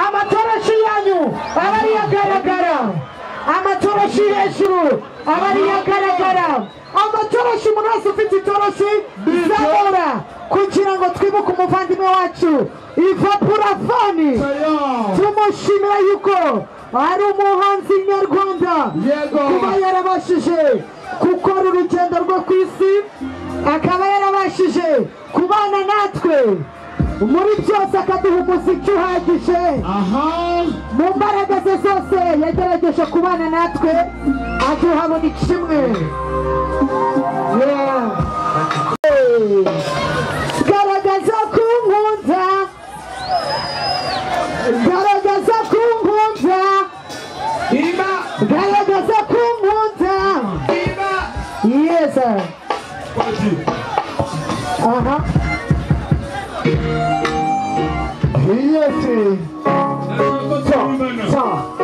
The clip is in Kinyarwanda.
amatoroshi yanyu aba ari agaragara amatoroshi hejuru aba ari agaragara amatoroshi umuntu wese ufite itoroshi zamura kugira ngo twibuke umuvandimwe wacu ivapurafoni tumushimira yuko ari umuhanzi nyarwanda Yego. kuba yarabashije gukora urugendo rwo ku isi akaba yarabashije kubana natwe muri byose akaduha umuziki uhagije aha mu mbaraga ze zose yagerageje kubana natwe aduhabona ikimwe Yeah. Hey. garagaza kunkunda garagaza kunkunda iba garagaza kunkunda iba yeza aha yesi ta